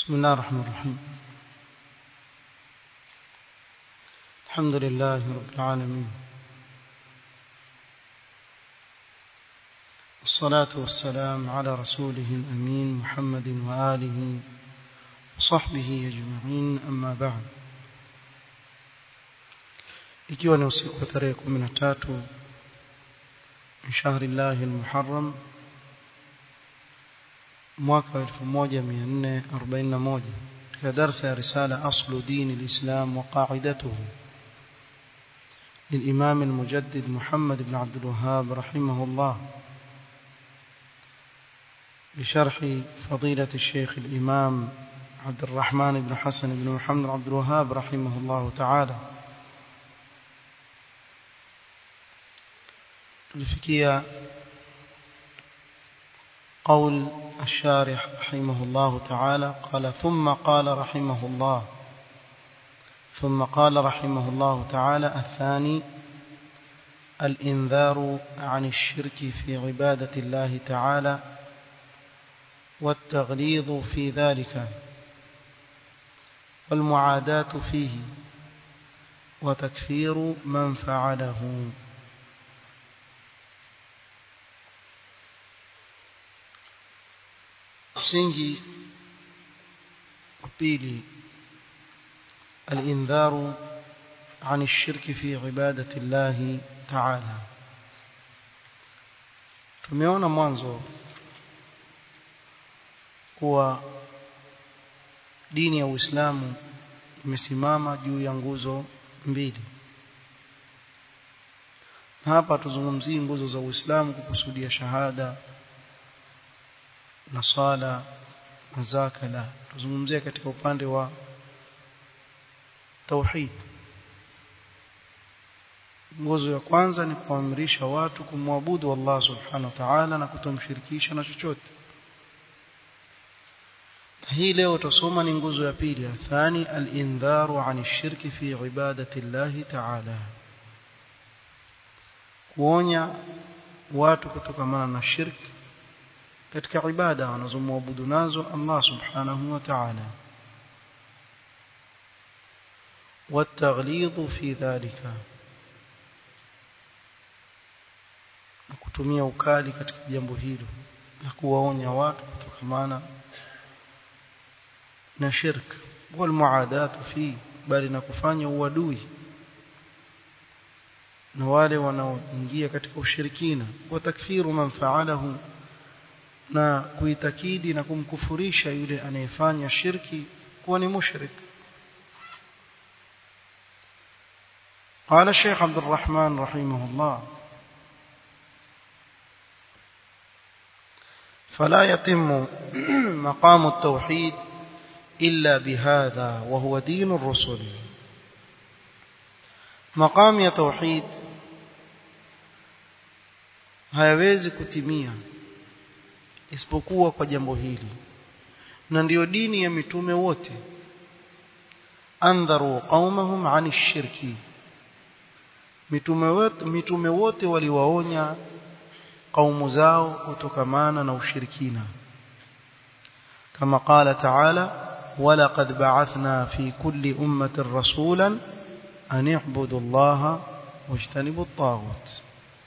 بسم الله الرحمن الرحيم الحمد لله رب العالمين والصلاة والسلام على رسوله الأمين محمد وآله وصحبه أجمعين أما بعد ikiwa ni usiku wa tarehe 13 shahri llahi almuharram mwaka 1441 katika darsa ya risala aslu dini alislam wa qa'idatuhu للإمام المجدد محمد بن عبد الوهاب رحمه الله بشرح فضيلة الشيخ الإمام عبد الرحمن بن حسن بن محمد عبد الوهاب رحمه الله تعالى لفكية قول الشارح رحمه الله تعالى قال ثم قال رحمه الله ثم قال رحمه الله تعالى الثاني الإنذار عن الشرك في عبادة الله تعالى والتغليظ في ذلك والمعاداة فيه وتكفير من فعله msingi wa pili الإنذار عن الشرك في عبادة الله تعالى tumeona mwanzo kuwa dini ya Uislamu imesimama juu ya nguzo mbili na hapa tuzungumzii nguzo za Uislamu kukusudia shahada na swala na zaka la tuzungumzia katika upande wa tauhid nguzo ya kwanza ni kuamrisha watu kumwabudu Allah subhanahu wa ta'ala na kutomshirikisha na chochote hii leo tusoma ni nguzo ya pili ya thani al-indharu 'an ash-shirki fi ibadati Allah ta'ala kuonya watu kutokamana na shirki katika ibada wanazomwabudu nazo Allah subhanahu wa ta'ala والتغليظ في ذلك na kutumia ukali katika jambo hilo na kuwaonya watu kutokamana na shirk wal muadatu fi bali na kufanya uadui na wale wanaoingia katika ushirikina wa takfiru man fa'alahu na kuitakidi na kumkufurisha yule anayefanya shirki kuwa ni mushrik قال الشيخ عبد الرحمن رحمه الله فلا يتم مقام التوحيد إلا بهذا وهو دين الرسل مقام التوحيد hayawezi kutimia isipokuwa kwa jambo hili na ndiyo dini ya mitume wote andharu qaumahum ani shirki mitume wote mitume wote waliwaonya kaumu zao kutokamana na ushirikina kama qala ta'ala ولقد بعثنا في كل أمة رسولا أن اعبدوا الله واجتنبوا الطاغوت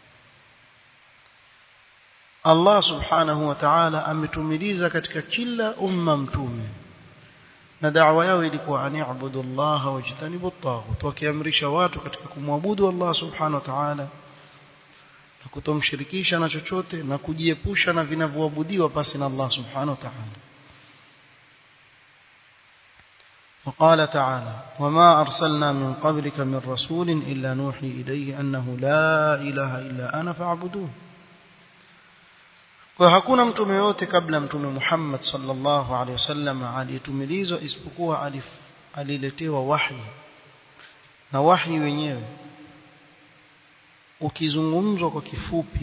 Allah subhanahu wa ta'ala ametumiliza katika kila umma mtume na da'wa yao ilikuwa ani'budu Allah wajtanibu at-taghut wakiamrisha watu katika kumwabudu Allah subhanahu wa ta'ala na kutomshirikisha na chochote na kujiepusha na vinavyoabudiwa pasi na Allah subhanahu wa ta'ala وقال تعالى وما أرسلنا من قبلك من رسول إلا نوحي إليه أنه لا إله إلا أنا فاعبدون kwa hakuna mtume yote kabla mtume Muhammad sallallahu alaihi wasallam aliyetumilizwa isipokuwa aliletewa wahi na wahi wenyewe ukizungumzwa kwa kifupi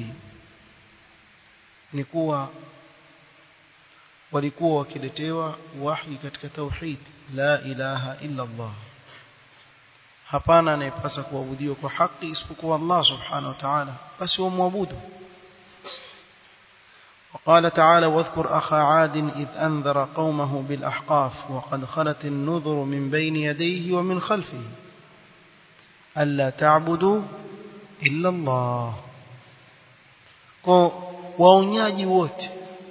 ni kuwa walikuwa wakiletewa wahi katika tauhid la ilaha illa Allah hapana anayepasa kuabudiwa kwa haki isipokuwa Allah subhanahu wa ta'ala basi wamwabudu قال تعالى واذكر أخا عاد إذ أنذر قومه بالأحقاف وقد خلت النذر من بين يديه ومن خلفه ألا تعبدوا إلا الله waonyaji wote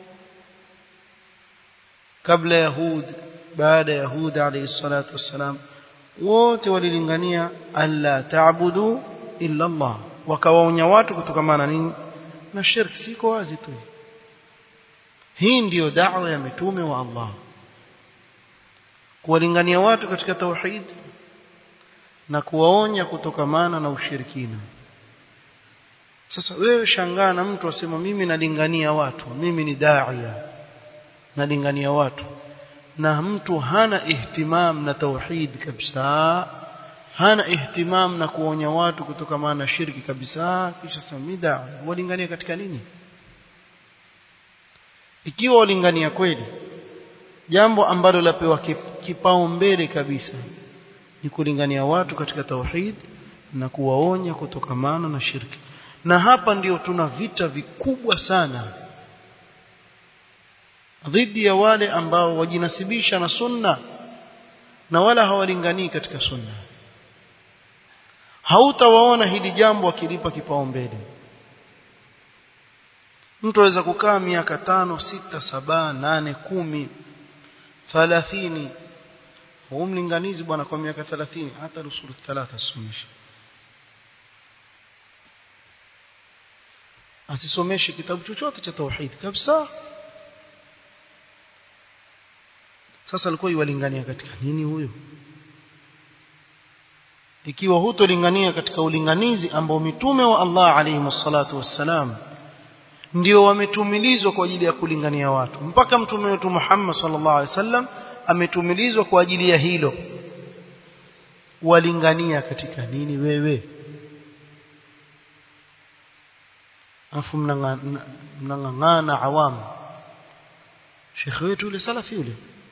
kabla yahud baada ya yahud alayhi salatu wassalam wote walilingania alla ta'budu illa Allah wakawaonya watu kutokamana nini na shirki siko wazi tu hii ndiyo da'wa ya mitume wa Allah kuwalingania watu katika tauhid na kuwaonya kutokamana na ushirikina sasa wewe shangaa na mtu asema mimi nalingania watu mimi ni daia nalingania watu na mtu hana ihtimam na tauhid kabisa hana ihtimam na kuonya watu kutokamana na shirki kabisa kisha samida walingania katika nini ikiwa walingania kweli jambo ambalo lapewa kipao mbele kabisa ni kulingania watu katika tauhid na kuwaonya kutokamana na shirki na hapa ndio tuna vita vikubwa sana dhidi ya wale ambao wajinasibisha na sunna na wala hawalinganii katika sunna hautawaona hili jambo akilipa kipaumbele mtu aweza kukaa miaka tano sita saba nane kumi thalathini huu mlinganizi bwana kwa miaka thalathini hata rusulu thalatha asomeshe asisomeshe kitabu chochote cha tauhid kabisa sasa alikuwa yuwalingania katika nini huyo ikiwa hutolingania katika ulinganizi ambao mitume wa Allah alayhi salatu wassalam ndio wametumilizwa kwa ajili ya kulingania watu mpaka mtume wetu Muhammad sallallahu alaihi wasallam ametumilizwa kwa ajili ya hilo walingania katika nini wewe afu mnang'ang'ana awamu shekhe wetu yule salafi yule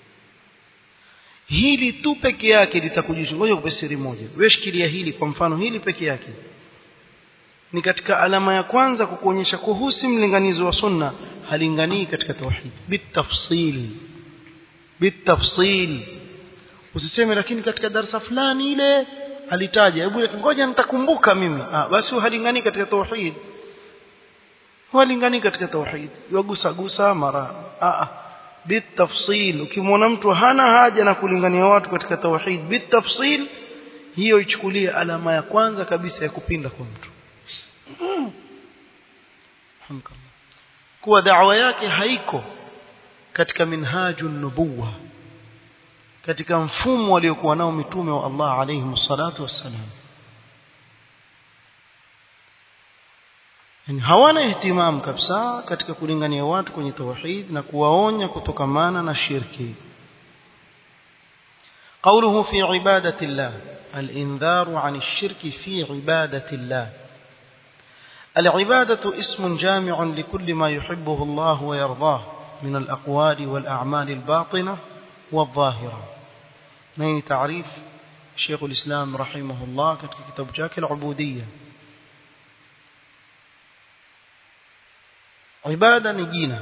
hili tu peke yake litakujisha ngoja kupe siri moja wewe shikilia hili kwa mfano hili peke yake ni katika alama ya kwanza kukuonyesha kuhusu mlinganizo wa sunna halinganii katika tauhid bitafsil bitafsil usiseme lakini katika darasa fulani ile alitaja hebu ngoja nitakumbuka mimi ah basi halinganii katika tauhid halinganii katika tauhid yagusa gusa mara ah bitafsil ukimwona mtu hana haja na kulingania watu katika tauhid bitafsil hiyo ichukulie alama ya kwanza kabisa ya kupinda kwa mtu kuwa da'wa yake haiko katika minhaju nubuwa katika mfumo waliokuwa nao mitume wa Allah alayhi salatu wassalam yani hawana ihtimam kabisa katika kulingania watu kwenye tauhid na kuwaonya kutokamana na shirki قوله في عبادة الله الإنذار عن الشرك في عبادة الله العبادة اسم جامع لكل ما يحبه الله ويرضاه من الأقوال والأعمال الباطنة والظاهرة نهي تعريف شيخ الإسلام رحمه الله كتاب جاك العبودية ibada ni jina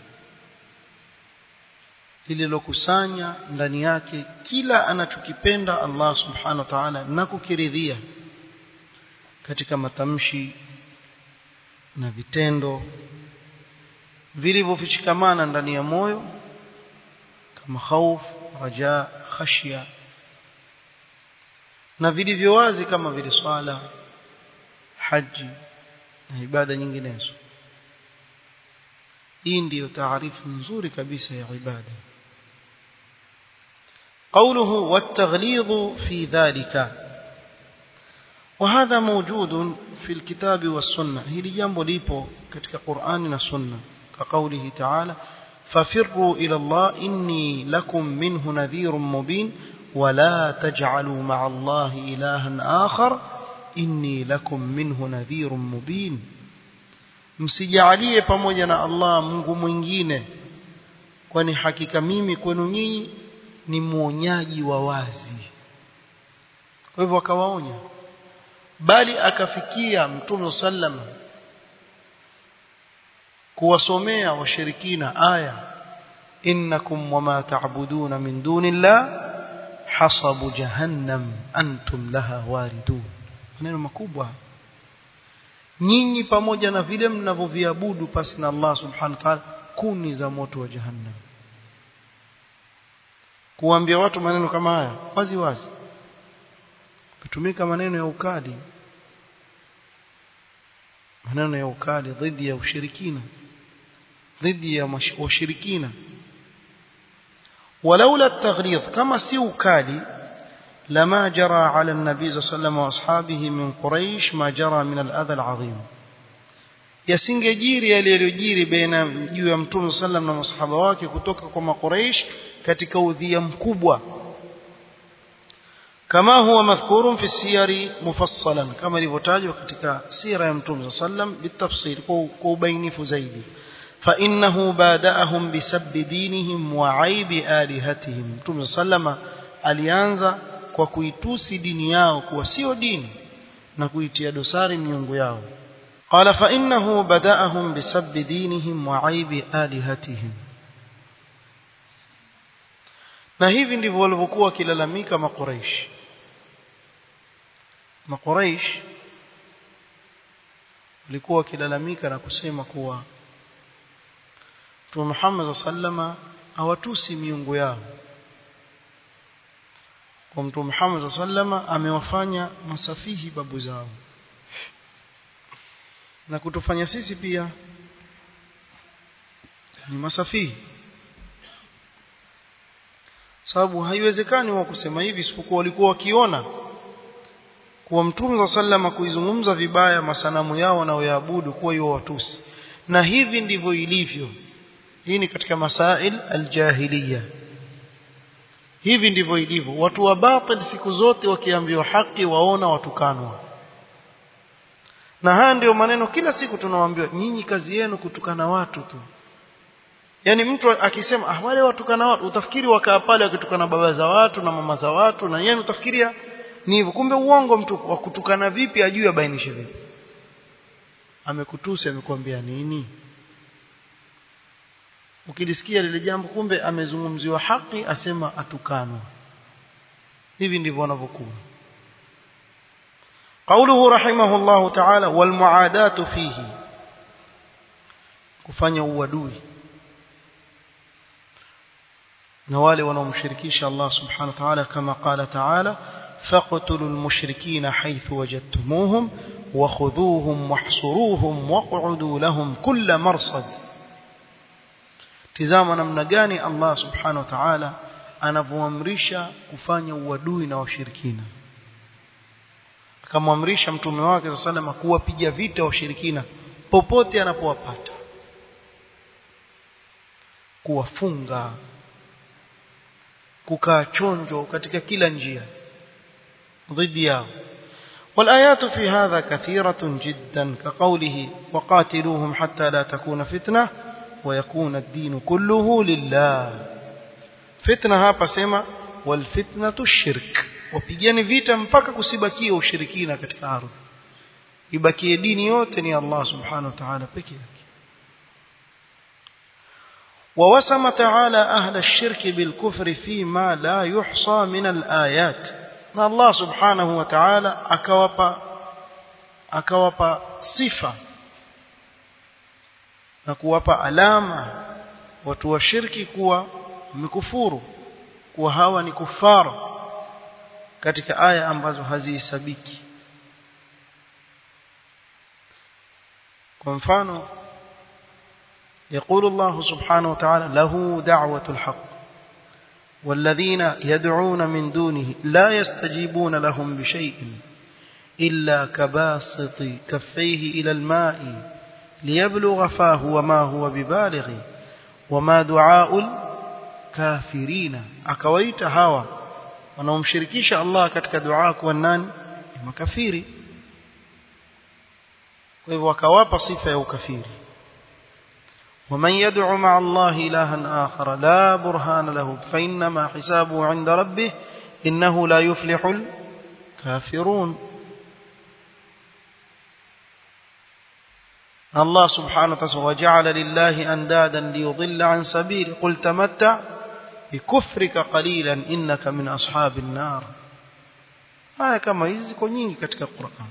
lililokusanya ndani yake kila anachokipenda Allah subhanahu wa ta'ala na kukiridhia katika matamshi na vitendo vilivyofichikamana ndani ya moyo kama khauf raja khashya na vilivyo wazi kama vile swala haji na ibada nyinginezo hii ndiyo taarifu nzuri kabisa ya ibada قوله والتغليظ في ذلك وهذا موجود في الكتاب والسنة هي جambo lipo katika Qur'ani na Sunna كقوله تعالى ففروا إلى الله إني لكم منه نذير مبين ولا تجعلوا مع الله إلها آخر إني لكم منه نذير مبين msijalie pamoja na Allah Mungu mwingine kwani hakika mimi kwenu nyinyi ni mwonyaji wa wazi kwa hivyo akawaonya bali akafikia mtume sallama kuwasomea washirikina aya innakum wama ta'buduna min dunillah hasabu jahannam antum laha waridun maneno makubwa nyinyi pamoja na vile mnavyoviabudu pasi na Allah subhanahu wa ta'ala kuni za moto wa jahannam kuambia watu maneno kama haya wazi wazi kutumika maneno ya ukali maneno ya ukali dhidi ya ushirikina dhidi ya washirikina ولولا التغليظ كما سي ukali لما جرى على النبي صلى الله عليه وسلم واصحابه من قريش ما جرى من الاذى العظيم yasingejiri yaliyojiri baina juu ya mtume sallam na masahaba wake kutoka kwa makuraish katika udhia mkubwa kama huwa madhkurun fi siyari mufassalan kama ilivyotajwa katika sira ya mtume sallam bitafsil kwa ubainifu zaidi فإنه بادأهم بسب دينهم وعيب آلهتهم mtume sallama alianza kwa kuitusi dini yao kuwa sio dini na kuitia dosari miungu yao قال فإنه بدأهم بسب دينهم وعيب آلهتهم na hivi ndivyo walivyokuwa wakilalamika makuraish makuraish walikuwa wakilalamika na kusema kuwa Mtume Muhammad sallama hawatusi miungu yao kwa Mtume Muhammad sallama amewafanya masafihi babu zao na kutufanya sisi pia ni masafihi sababu haiwezekani wa kusema hivi isipokuwa walikuwa wakiona kuwa mtume sallama kuizungumza vibaya masanamu yao wanaoyaabudu kuwa hiyo watusi na hivi ndivyo ilivyo hii ni katika masail aljahiliya hivi ndivyo ilivyo watu wa batil siku zote wakiambiwa haki waona watukanwa na haya ndio maneno kila siku tunawaambiwa nyinyi kazi yenu kutukana watu tu yani mtu akisema ah wale watukana watu utafikiri wakaa pale wakitukana baba za watu na mama za watu na yeye utafikiria ni hivyo kumbe uongo mtu wa kutukana vipi ajue abainishe vipi amekutusi amekwambia nini ukilisikia lile jambo kumbe amezungumziwa haki asema atukanwa hivi ndivyo wanavyokuwa قوله رحمه الله تعالى والمعادات فيه kufanya uadui na wale wanaomshirikisha Allah subhanahu wa ta'ala kama qala ta'ala faqtulul mushrikina haythu wajadtumuhum wa khudhuhum wahsuruhum waq'udu lahum kull marsad tizama namna gani Allah subhanahu wa ta'ala anavyoamrisha kufanya uadui na washirikina akamwamrisha mtume wake sallallahu kuwapiga vita washirikina popote anapowapata kuwafunga kukaa chonjo katika kila njia dhidi yao والآيات في هذا كثيرة جدا كقوله وقاتلوهم حتى لا تكون فتنة ويكون الدين كله لله فتنة hapa sema والفتنة الشرك wapigane vita mpaka kusibakie ushirikina katika ardhi ibakie dini yote ni Allah subhanahu wa ta'ala pekee yake ووسم تعالى أهل الشرك بالكفر فيما لا يحصى من الآيات na Allah subhanahu wa ta'ala akawapa akawapa sifa na kuwapa alama watu wa shirki kuwa mikufuru kuwa hawa ni kufara katika aya ambazo hazihesabiki kwa mfano يقول الله سبحانه وتعالى له دعوة الحق والذين يدعون من دونه لا يستجيبون لهم بشيء إلا كباسط كفيه إلى الماء ليبلغ فاه وما هو ببالغ وما دعاء الكافرين أكويت هوا wanaomshirikisha Allah katika dua kwa nani ni makafiri kwa hivyo wakawapa sifa ya ukafiri ومن يدعو مع الله إلها آخر لا برهان له فإنما حسابه عند ربه إنه لا يفلح الكافرون Allah subhanahu wa ta'ala waja'ala lillahi andadan liyudilla an sabili qul tamatta bikufrika qalilan innaka min ashabin nar haya kama hizi ziko nyingi katika Qur'an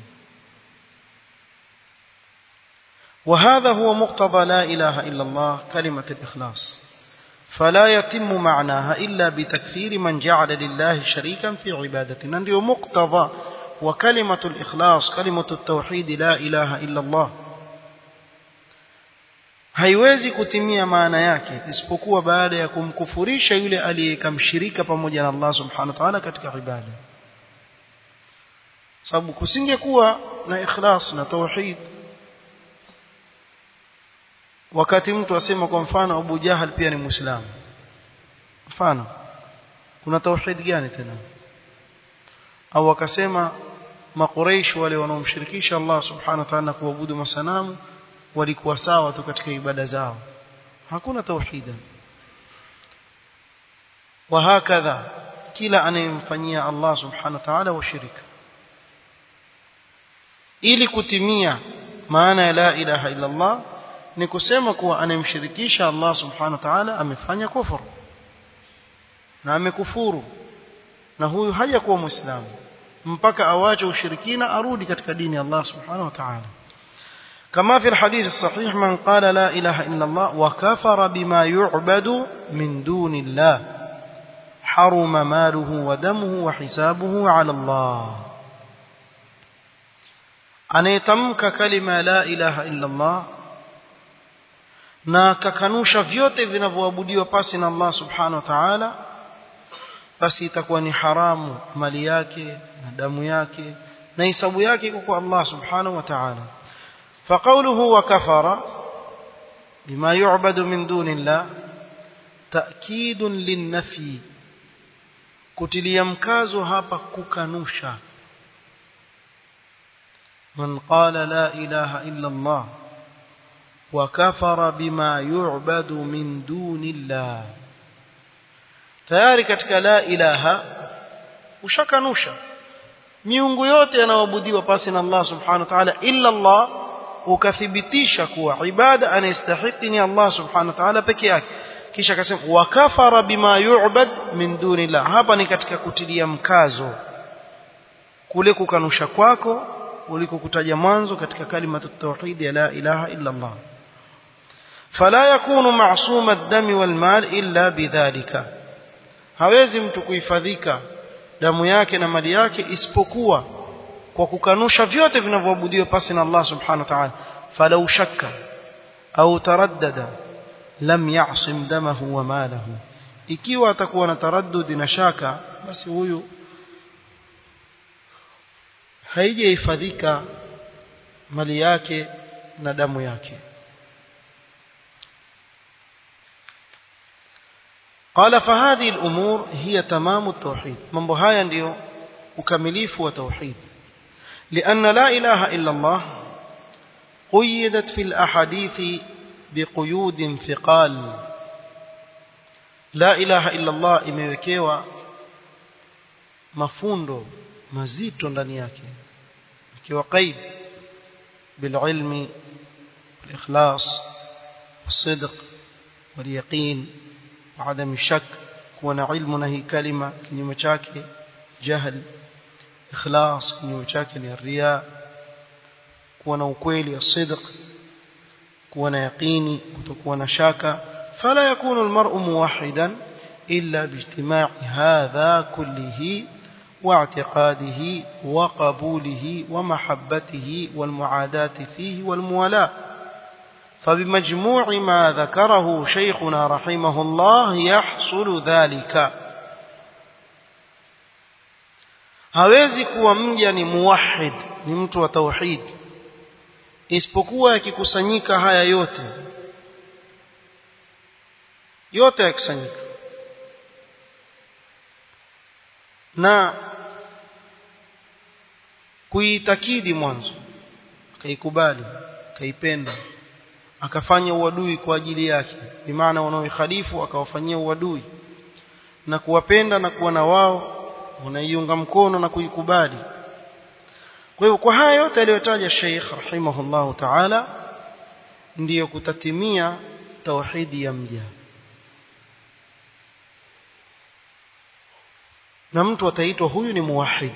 وهذا هو مقتضى لا إله إلا الله كلمة الإخلاص فلا يتم معناها إلا بتكفير من جعل لله شريكا في عبادتنا ndio مقتضى وكلمة الإخلاص كلمة التوحيد لا إله إلا الله haiwezi kutimia maana yake isipokuwa baada ya kumkufurisha yule aliyekamshirika pamoja na Allah subhanahu wa ta'ala katika ibada sababu kusingekuwa na ikhlas na tauhid wakati mtu asema kwa mfano Abu Jahal pia ni Muislamu mfano kuna tauhid gani tena au akasema maqureish wale wanaomshirikisha Allah subhanahu wa ta'ala kuabudu masanamu walikuwa sawa tu katika ibada zao hakuna tauhida وهكذا kila anayemfanyia Allah subhanahu wa ta'ala washirika ili kutimia maana ya la ilaha illa Allah ni kusema kuwa anayemshirikisha Allah subhanahu wa ta'ala amefanya kufuru na amekufuru na huyu hajakuwa muislamu mpaka awache ushirikina arudi katika dini ya Allah subhanahu wa ta'ala كما في الحديث الصحيح من قال لا إله إلا الله وكفر بما يعبد من دون الله حرم ماله ودمه وحسابه على الله anayetamka kalima la ilaha illa Allah na kakanusha vyote vinavyoabudiwa pasi na Allah subhanahu wa ta'ala basi itakuwa ni haramu mali yake na damu yake na hisabu yake iko kwa Allah subhanahu wa ta'ala فقوله وكفر بما يعبد من دون الله تأكيد للنفي kutilia mkazo hapa kukanusha man qala la ilaha illa Allah wa kafara bima yu'badu min dunillah tayari katika la ilaha ushakanusha miungu yote yanayoabudiwa pasi na Allah subhanahu wa ta'ala illa Allah ukathibitisha kuwa ibada anastahili ni Allah subhanahu wa ta'ala peke yake kisha akasema wa kafara bima yu'bad min dunillah hapa ni katika kutilia mkazo kule kukanusha kwako uliko kutaja mwanzo katika kalima tauhid ya la ilaha illa Allah fala yakunu ma'suma ad-dami wal mal illa bidhalika hawezi mtu kuhifadhika damu yake na mali yake isipokuwa kwa kukanusha vyote vinavyoabudiwa pasi na Allah subhanahu wa ta'ala falau shakka au taraddada lam ya'sim damahu wa malahu ikiwa atakuwa na taraddudi na shaka basi huyu haijahifadhika mali yake na damu yake قال فهذه الأمور هي تمام التوحيد من بهايا ndio ukamilifu wa tauhid لأن لا إله إلا الله قيدت في الأحاديث بقيود ثقال لا إله إلا الله imewekewa mafundo mazito ndani yake ikiwa qaid بالعلم والإخلاص والصدق واليقين وعدم الشك كون علمنا هي كلمة kinyume chake jahl ikhlas kinyume chake ni ria kuwa na ukweli asidq kuwa na yaqini kutokuwa na shaka fala yakunu almar'u muwahhidan illa biijtima'i hadha kullihi واعتقاده وقبوله ومحبته والمعاداة فيه والموالاة فبمجموع ما ذكره شيخنا رحمه الله يحصل ذلك hawezi kuwa mja ni muwahid ni mtu wa tauhid isipokuwa yakikusanyika haya yote yote yakusanyika na kuitakidi mwanzo akaikubali akaipenda akafanya uadui kwa ajili yake bimaana wanaoikhalifu akawafanyia uadui na kuwapenda na kuwa na wao unaiunga mkono na kuikubali kwa hivyo kwa haya yote aliyotaja Sheikh rahimahullahu ta'ala ndiyo kutatimia tauhidi ya mja na mtu ataitwa huyu ni muwahid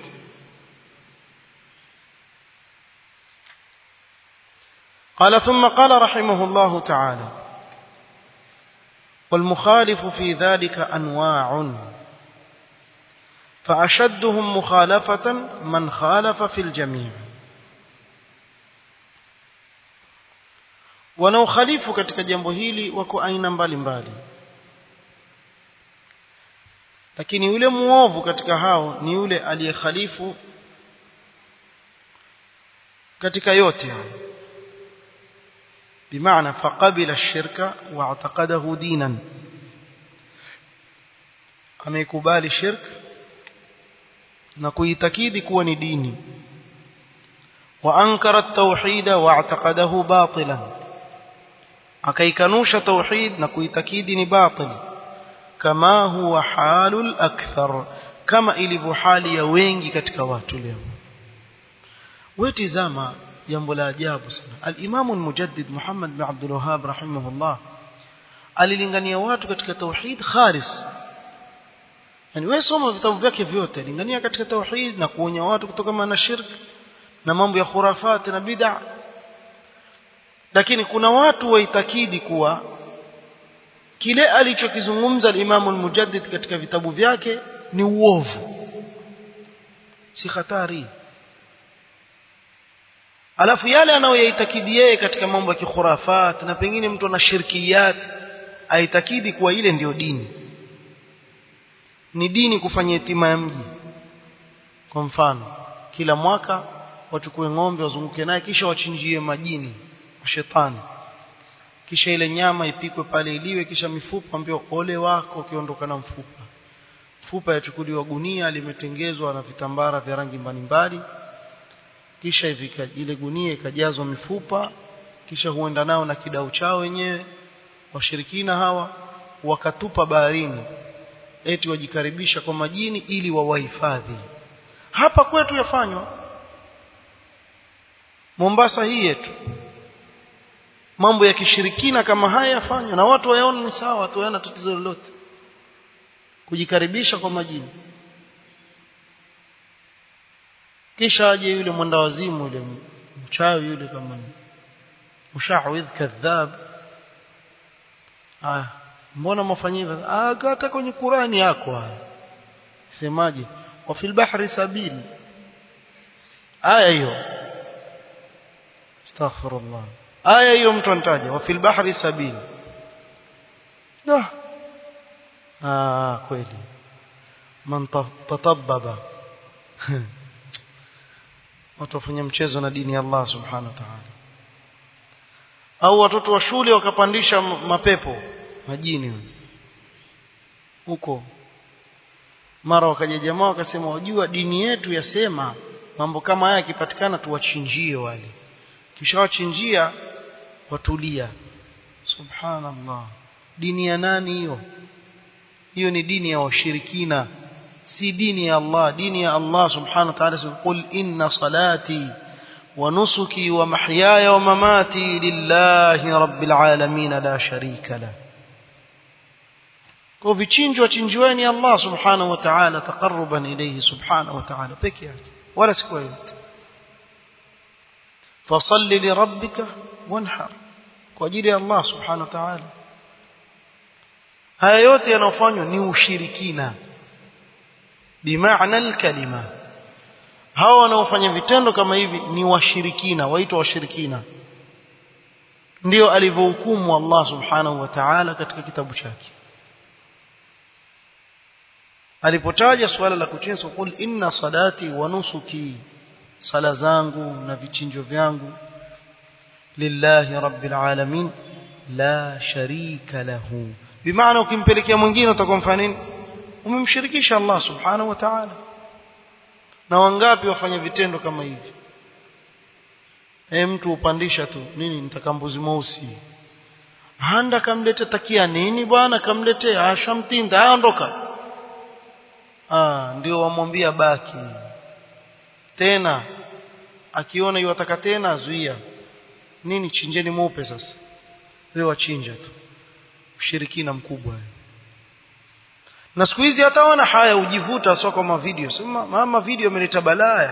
قال ثم قال رحمه الله تعالى والمخالف في ذلك أنواع فأشدهم مخالفة من خالف في الجميع wanaokhalifu katika jambo hili wako aina mbalimbali lakini yule muovu katika hao ni yule aliyekhalifu katika yote hao bimaana faqabila shirka wa ataqadahu dinan ameikubali shirk na kuitakidi kuwa ni dini wa ankara at-tauhid wa ataqadahu batilan akaikanusha tauhid na kuitakidi ni batil kama huwa halul akthar kama ilivyo hali ya wengi katika watu leo wetizama jambo la ajabu sana al-Imam al-Mujaddid Muhammad bin Abdul Wahhab rahimahullah alilingania watu katika tauhid khalis yani wewe soma vitabu vyake vyote lingania katika tauhid na kuonya watu kutoka na shirk na mambo ya khurafat na bid'a lakini kuna watu waitakidi kuwa kile alichokizungumza al-Imam al-Mujaddid katika vitabu vyake ni uovu si hatari alafu yale anayoyaitakidi yeye katika mambo ya kikhurafat na pengine mtu ana shirkiyat aitakidi kuwa ile ndiyo dini ni dini kufanya itima ya mji kwa mfano kila mwaka wachukue ng'ombe wazunguke naye kisha wachinjie majini shetani kisha ile nyama ipikwe pale iliwe kisha mifupa ambio ole wako ukiondoka na mfupa mfupa yachukuliwa gunia limetengezwa na vitambara vya rangi mbalimbali kisha ifika ile gunia ikajazwa mifupa kisha huenda nao na kidau chao wenyewe washirikina hawa wakatupa baharini eti wajikaribisha kwa majini ili wawahifadhi hapa kwetu yafanywa Mombasa hii yetu mambo ya kishirikina kama haya yafanywa na watu wayaona ni sawa watu hayana tatizo lolote kujikaribisha kwa majini kisha aje yule mwenda wazimu yule mchawi yule kama ni mushawidh kadhab ah mbona mafanyia ah hata kwenye Qurani yako haya semaje wa fil bahri sabil aya hiyo astaghfirullah aya hiyo mtu anataja wa fil bahri sabil ah ah kweli man tatabbaba watu wafanya mchezo na dini ya Allah subhanahu wa ta'ala au watoto wa shule wakapandisha mapepo majini huko mara wakaja jamaa wakasema wajua dini yetu yasema mambo kama haya yakipatikana tuwachinjie wale kisha wachinjia watulia subhanallah dini ya nani hiyo hiyo ni dini ya washirikina si dini ya Allah dini ya Allah subhanahu wa ta'ala qul inna salati wa nusuki wa mahyaya wa mamati lillahi rabbil alamin la sharika la kwa vichinjwa chinjweni Allah subhanahu wa ta'ala taqarruban ilayhi subhanahu wa ta'ala peke yake wala siku yote fasalli li rabbika wanhar kwa ajili ya Allah subhanahu wa ta'ala haya yote yanayofanywa ni ushirikina bimaana alkalima hao wanaofanya vitendo kama hivi ni washirikina waitwa washirikina ndio alivyohukumu Allah subhanahu wa ta'ala katika kitabu chake alipotaja suala la kuchinja kul inna salati wa nusuki sala zangu na vichinjo vyangu lillahi rabbil alamin la sharika lahu bimaana ukimpelekea mwingine utakomfanya nini umemshirikisha Allah subhanahu wa ta'ala na wangapi wafanya vitendo kama hivi eh mtu upandisha tu nini nitakambuzi mweusi handa kamlete takia nini bwana kamlete ashamtinda aondoka ah ndio wamwambia baki tena akiona yuwataka tena azuia nini chinjeni mweupe sasa wewe wachinja tu ushirikina mkubwa na siku hizi hata wana haya ujivuta sio kama video sema mama video imeleta balaa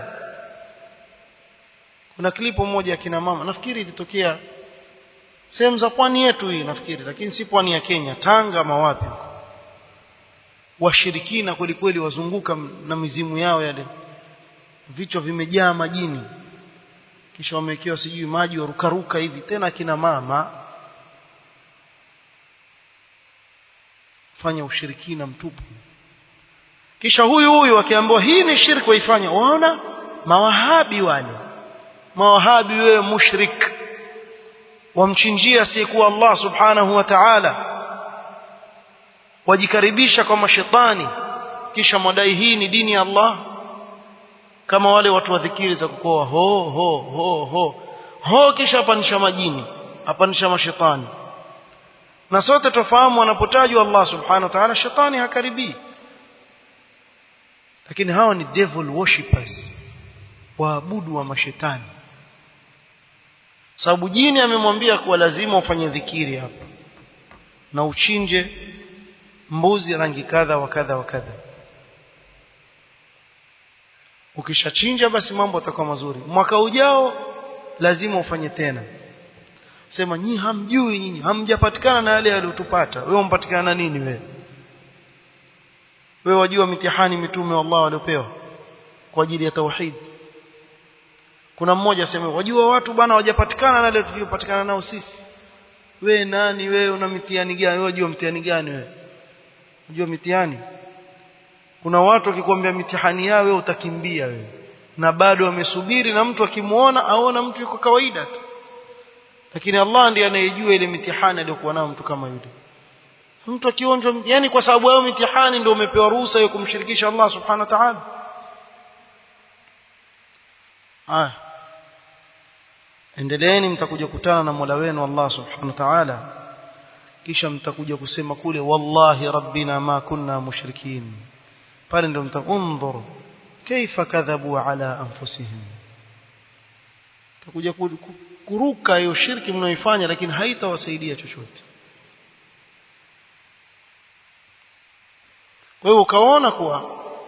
kuna klipu moja ya kina mama nafikiri ilitokea sehemu za pwani yetu hii nafikiri lakini si pwani ya Kenya Tanga ama wapi washirikina kweli kweli wazunguka na mizimu yao yale vichwa vimejaa majini kisha wamewekewa sijui maji warukaruka hivi tena kina mama fanya ushirikina mtupu kisha huyu huyu akiambiwa hii ni shirki waifanya waona mawahabi wale mawahabi wewe mushrik wamchinjia asiyekuwa Allah subhanahu wa ta'ala wajikaribisha kwa mashetani kisha mwadai hii ni dini ya Allah kama wale watu wa dhikiri za kukoa ho ho ho ho ho kisha apanisha majini apanisha mashetani na sote tofahamu anapotajwa Allah subhanahu wa ta'ala shetani hakaribii lakini hawa ni devil worshippers waabudu wa mashetani sababu jini amemwambia kuwa lazima ufanye dhikiri hapa na uchinje mbuzi rangi kadha wa kadha wa kadha ukishachinja basi mambo yatakuwa mazuri mwaka ujao lazima ufanye tena sema nyi hamjui nyinyi hamjapatikana na yale yaliyotupata wewe umpatikana na nini wewe wewe wajua mitihani mitume wa Allah waliopewa kwa ajili ya tauhid kuna mmoja asema wajua watu bwana hawajapatikana na yale tuliyopatikana nao sisi we nani wewe una mitihani gani wewe wajua mtihani gani wewe unajua mitihani kuna watu wakikwambia mitihani yao wewe utakimbia wewe na bado wamesubiri na mtu akimuona aona mtu yuko kawaida tu lakini Allah ndiye anayejua ile mitihani aliyokuwa nayo mtu kama yule mtu akionjwa yani kwa sababu yao mitihani ndio umepewa ruhusa ya kumshirikisha Allah subhanahu wa ta'ala ah endeleeni mtakuja kutana na Mola wenu Allah subhanahu wa ta'ala kisha mtakuja kusema kule wallahi rabbina ma kunna mushrikin pale ndio mtaundhur kaifa kadhabu ala anfusihim takuja kuruka hiyo shirki mnaoifanya lakini haitawasaidia chochote kwa hiyo ukaona kuwa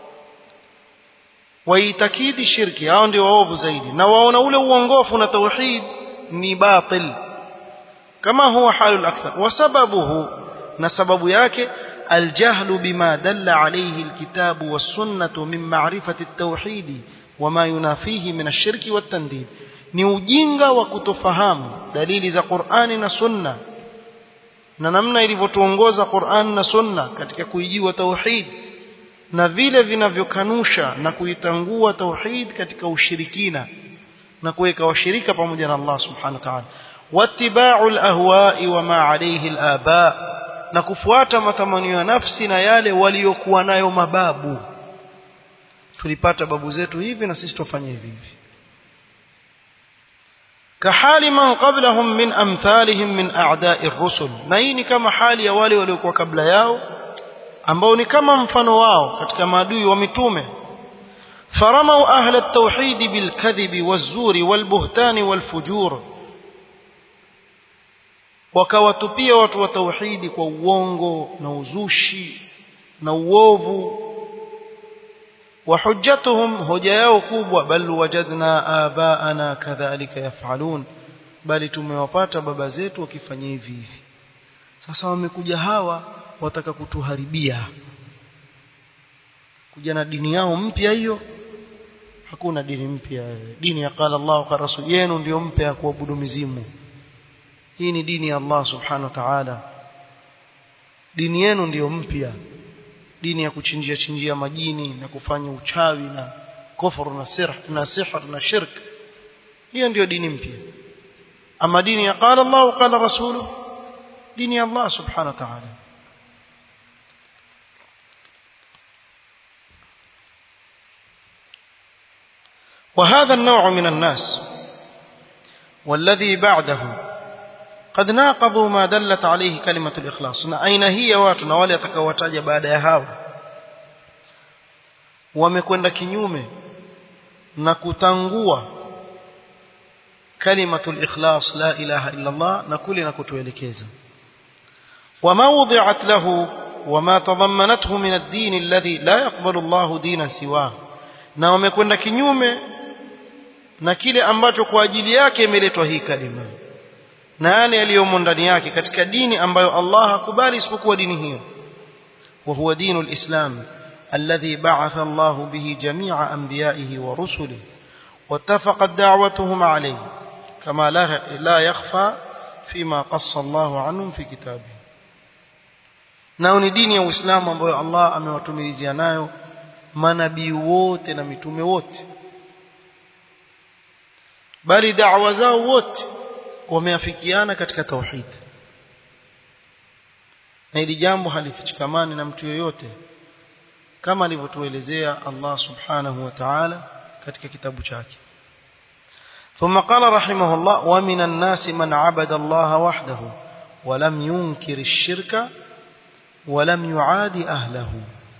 waitakidi shirki hao ndio waovu zaidi na waona ule uongofu na tauhid ni batil kama huwa halul akthar wa sababuhu na sababu yake الجهل بما دل عليه الكتاب والسنة من معرفة التوحيد وما ينافيه من الشرك والتنديد ni ujinga wa kutofahamu dalili za Qur'ani na Sunna na namna ilivyotuongoza Qur'an na Sunna katika kuijua tauhid na vile vinavyokanusha na kuitangua tauhid katika ushirikina na kuweka washirika pamoja na Allah subhanahu wa ta'ala wattiba'u al-ahwa'i wa ma 'alayhi al-aba na kufuata matamanio ya nafsi na yale waliokuwa nayo mababu tulipata babu zetu hivi na sisi tufanye hivi hivi كحال من قبلهم من أمثالهم من أعداء الرسل نيني كما حال ya wale waliokuwa kabla yao ambao ni kama mfano wao katika maadui wa mitume فرموا أهل التوحيد بالكذب والزور والبهتان والفجور wakawatupia watu wa tauhidi kwa uongo na uzushi na uovu وحجتهم hoja yao kubwa bal wajadna abaana kadhalika yafalun bali tumewapata baba zetu wakifanya hivi hivi sasa wamekuja hawa wataka kutuharibia kuja na dini yao mpya hiyo hakuna dini mpya dini ya qala Allah kwa rasul yenu ndio mpya ya kuabudu mizimu hii ni dini ya Allah subhanahu wa ta'ala dini yenu ndiyo mpya dini ya kuchinjia chinjia majini na kufanya uchawi na kufuru na sirh na sihr na shirk hiyo ndiyo dini mpya ama dini ya qala Allah qala rasuluhu dini ya Allah subhanahu wa ta'ala وهذا النوع من الناس والذي بعده قد ناقضوا ما دلت عليه كلمة الإخلاص na aina hii ya watu na wale atakaowataja baada ya hao wamekwenda kinyume na kutangua kalimatul ikhlas la ilaha illa Allah na kule na kutuelekeza wama wudi'at lahu wama tadammanathu min ad-din alladhi la yaqbalu Allah dinan siwa na wamekwenda kinyume na kile ambacho kwa ajili yake imeletwa hii kalima na yale yaliyomo ndani yake katika dini ambayo Allah hakubali isipokuwa dini hiyo wa huwa dinul islam الذي بعث الله به جميع أنبيائه ورسله واتفقت دعوتهم عليه كما لا, لا يخفى فيما قص الله عنهم في كتابه nao ni dini ya Uislamu ambayo Allah amewatumilizia nayo manabii wote na mitume wote bali da'wa zao wote wameafikiana katika tauhid na hili jambo halifichikamani na mtu yoyote kama alivyotuelezea Allah subhanahu wa ta'ala katika kitabu chake ثم قال رحمه الله ومن الناس من عبد الله وحده ولم ينكر الشرك ولم يعاد أهله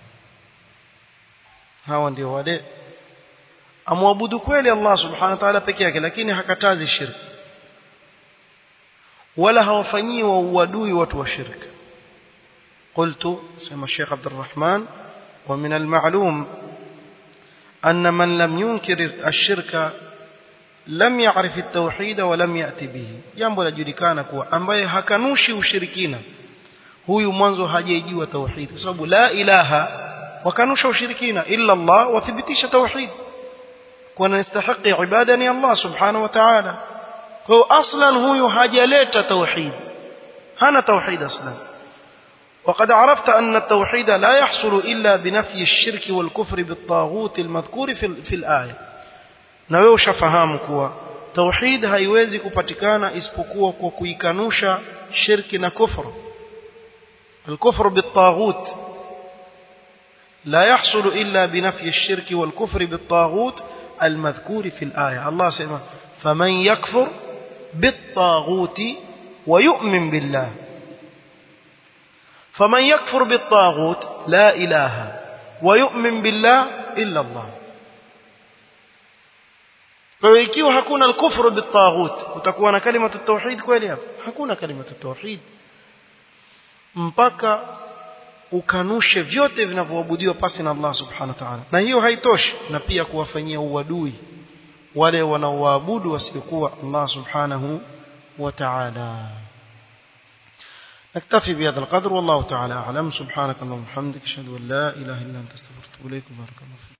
hawa ndio wale amwabudu kweli Allah subhanahu wa ta'ala peke yake lakini hakatazi shirki wala hawafanyii wa uadui watu wa shirki قلت سمى الشيخ عبد الرحمن ومن المعلوم أن من لم ينكر الشرك لم يعرف التوحيد ولم يأتي به jambo lajulikana kuwa ambaye hakanushi ushirikina huyu mwanzo hajaijua tauhid kwa sababu la ilaha wakanusha ushirikina illa Allah wathibitisha tauhid kwa nastahiki ibada ni Allah subhanahu wa ta'ala kwa aslan huyu hajaleta tauhid hana tauhid aslan وقد عرفت أن التوحيد لا يحصل إلا بنفي الشرك والكفر بالطاغوت المذكور في, في الآية na wewe ushafahamu kuwa tauhid haiwezi kupatikana isipokuwa kwa kuikanusha shirki na kufru الكفر بالطاغوت لا يحصل إلا بنفي الشرك والكفر بالطاغوت المذكور في الآية الله سيما فمن يكفر بالطاغوت ويؤمن بالله فمن يكفر بالطاغوت لا إله ويؤمن بالله إلا الله kwa ikiwa hakuna al-kufru bit-taghut utakuwa na kalima at-tauhid kweli hapo hakuna kalima at-tauhid mpaka ukanushe vyote vinavyoabudiwa pasi na Allah subhanahu wa ta'ala na hiyo haitoshi na pia kuwafanyia uadui wale wanaoabudu wasiokuwa Allah subhanahu wa ta'ala نكتفي بهذا القدر والله تعالى أعلم سبحانك اللهم وبحمدك أشهد أن لا إله إلا أنت استغفرك وأتوب إليك بارك الله فيك